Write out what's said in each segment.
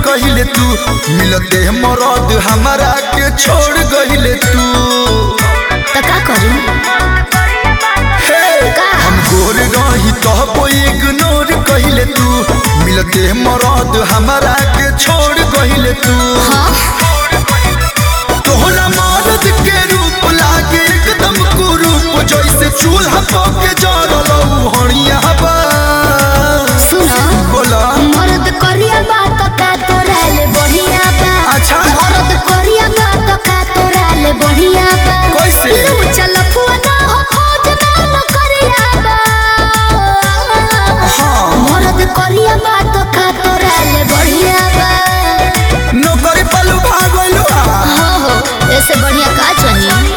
कहिले तू मिलते मरद हमारा के छोड़ गहिले तू तो का करी हे का? हम गोर रही तो इग्नोर कहिले तू मिलते मरद हमारा के छोड़ गहिले तू हाँ तोहरा मरद के रूप लागे एकदम कुरूप जैसे चूल्हा पके जरल हणिया बा सुनो बोला मरद करिया बात का तोरा ले बढ़िया बा अच्छा। मरद करिया बात का तोरा ले बढ़िया बा कैसे? लू चल फुआ हो खोज ना न करिया बा हाँ। मरद करिया बात का तोरा ले बढ़िया बा नौकरी पलू भागलू हो हो ऐसे बढ़िया का चाहिए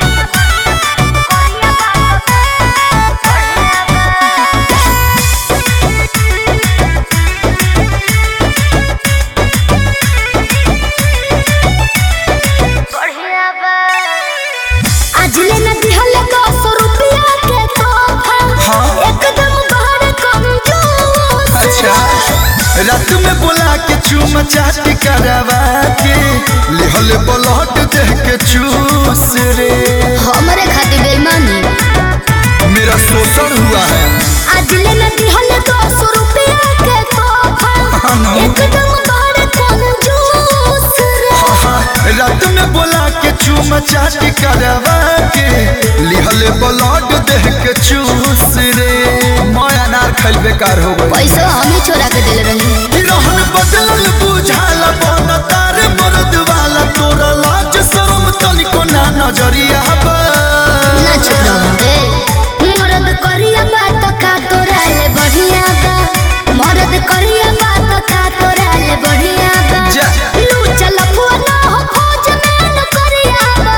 आज ले न दिहले दस रुपया के तोहफा हाँ। एकदम बड़ कंजूस अच्छा रात में बोला के चूम चाट करवा के लिहल ब्लड देह के चूस रे हमरे खातिर बेईमानी मेरा शोषण हुआ है आज ले न दिहले दस रुपया के तोहफा हाँ ना। एकदम बड़ कंजूस रे हाँ, रात में बोला के चूम चाट करवा के लिहल ब्लड देह के चूस रे मैं अनार खैल बेकार हो गई पैसा हम ही छोड़ा के दिल रही रहन बदलल बुझाल बन तार मर्द वाला तोरा लाज शरम तनिको ना नजरिया बा ना चुप रहो ए मरद करिया बात का तोरा ले बढ़िया बा मरद करिया बात का तोरा ले बढ़िया बा जा। लू चल फुआ ना हो खोज में न करिया बा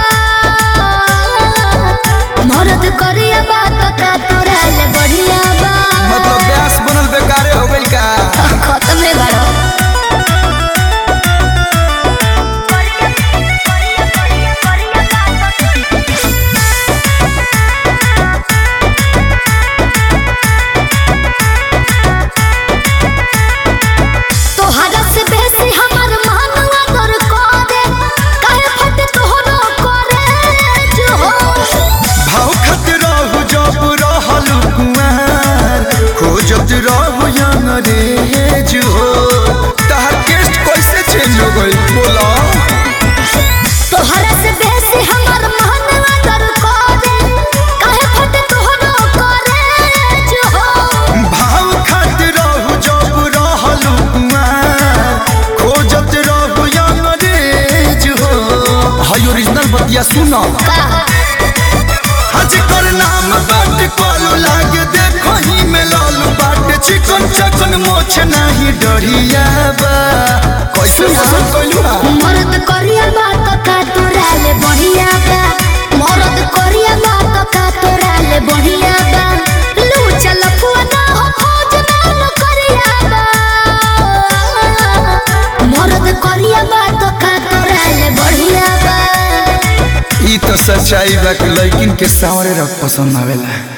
मरद करिया बात का तोरा ले बढ़िया बा मतलब ब्यास बनल बेकारे हो गइल का खत्म है बड़ो तोहरा से बेसी हमर मानवा दर करे काहे फट तोहरो करे जो हो भाव खत रहू जब रहल कुआर खोजत रहू अंग्रेज हो तहर टेस्ट कैसे चेंज हो गइल बोला तोहरा से बेसी हमर मानवा दर करे काहे फट तोहरो करे जो हो भाव खत रहू जब रहल कुआर खोजत रहू अंग्रेज हो हाय ओरिजिनल बतिया सुना का हज कर नाम बाट कॉलू लागे देखो ही में लालू बाट चिकन चकन मोछ नहीं डरिया बा कैसे पसंद कैलू हा मरद करिया बात का तोरा ले बढ़िया बा मरद करिया बात का तोरा ले बढ़िया बा लू चल फुआ ना हो खोज ना न करिया बा मरद करिया बात का तोरा ले बढ़िया बा ई तो सच्चाई बा कि लड़किन के सावरे रख पसंद आवेला